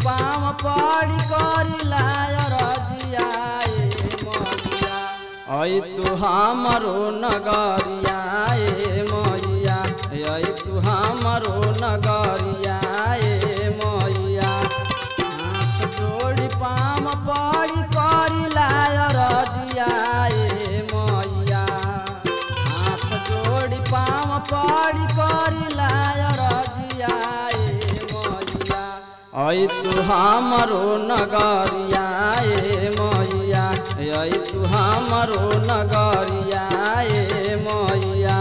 पाँव पड़ी करी लाय रजिया ए मैया ऐ तू हमरो नगरिया ए मैया ऐ तू हमरो नगरिया ए मैया हाथ जोड़ी पाम पड़ी करी लाय रजिया ए मैया हाथ जोड़ी पाम पड़ी करी लाय रजिया ए मैया ऐ तू हमरो नगरिया ए मैया ऐ तू हमरो नगरिया ए मैया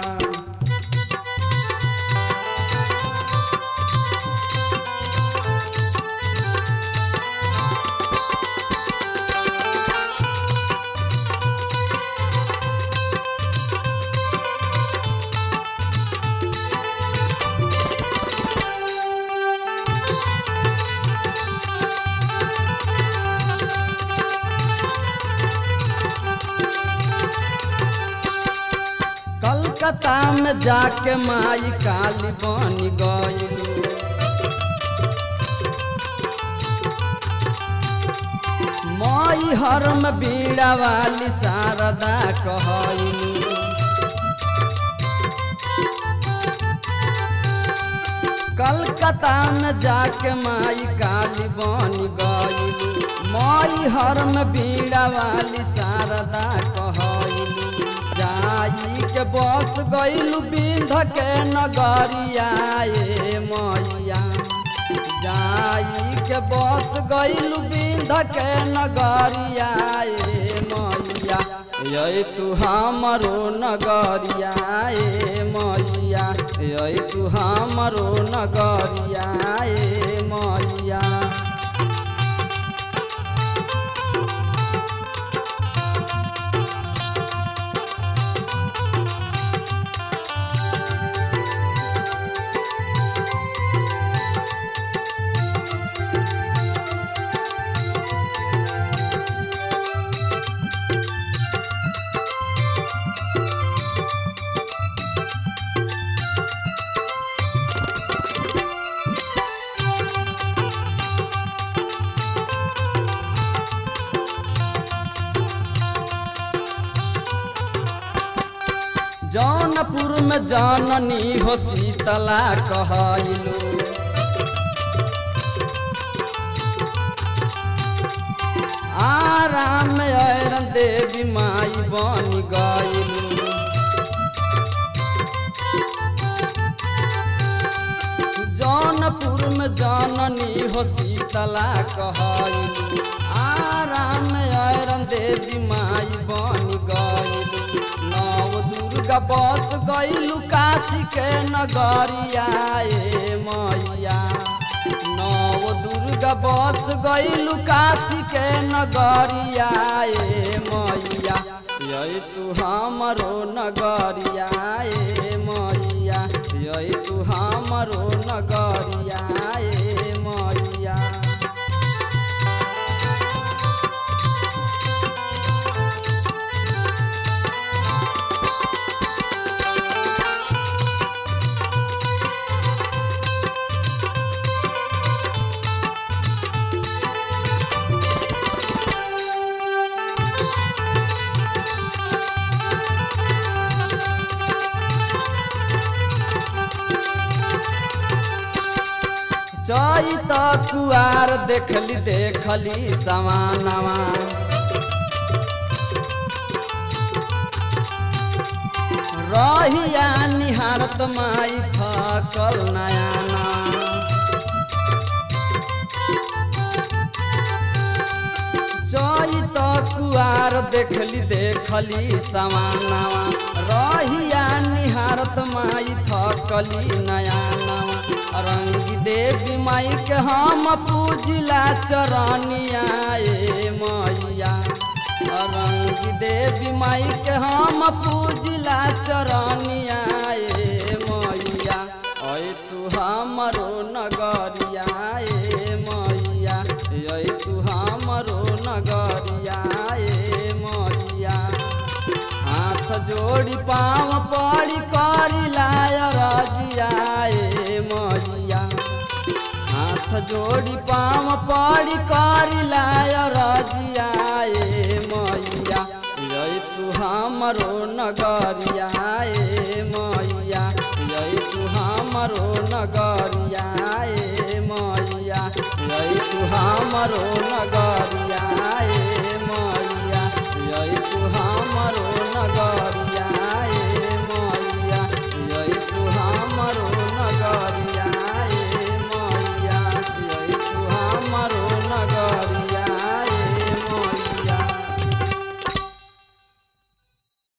कलकत्ता में जाके माई काली बन गईलू माई हर में बीड़ा वाली शारदा कहलू कलकत्ता में जाके माई काली बन गईलू माई हर में बीड़ा वाली शारदा कहलू जाई के बस गईलू बिंध के नगरिया ए मैया जाई के बस गईलू बिंध के नगरिया ए मैया ये तू हमरो नगरिया ए मैया ये तू हमरो नगरिया ए मैया जौनपुर में जाननी हो शीतला कहलू आराम ऐरन देवी माई बन गईलू जौनपुर में जाननी हो शीतला कहलू आराम ऐरन देवी माई बन गईलू नव दुर्गा बस गईलू काशी के नगरिया ए मैया नव दुर्गा बस गईलू काशी के नगरिया ए मैया ये तू हमरो नगरिया ए मैया ये तू हमरो नगरिया ए मैया चैत कुआर देखली देखली समानवा रहिया निहारत माई थकल नयाना चैत कुआर देखली देखली समानवा रहिया निहारत माई थकली नयानवा रंगी देवी माई के हम पूजिला चरनिया ए मैया रंगी देवी माई के हम पूजिला चरनिया ए मैया ऐ तू हमरो नगरिया ए मैया ऐ तू हमरो नगरिया ए मैया हाथ जोड़ी पाँव पड़ी करी लाय रजिया ए मैया हाथ जोड़ी पाम पड़ी करी लाय रजिया ए मैया यही तू हमरो नगरिया ए मैया यही तू हमरो नगरिया ए मैया यही तू हमरो नगरिया ए मैया यही तू हमरो नगर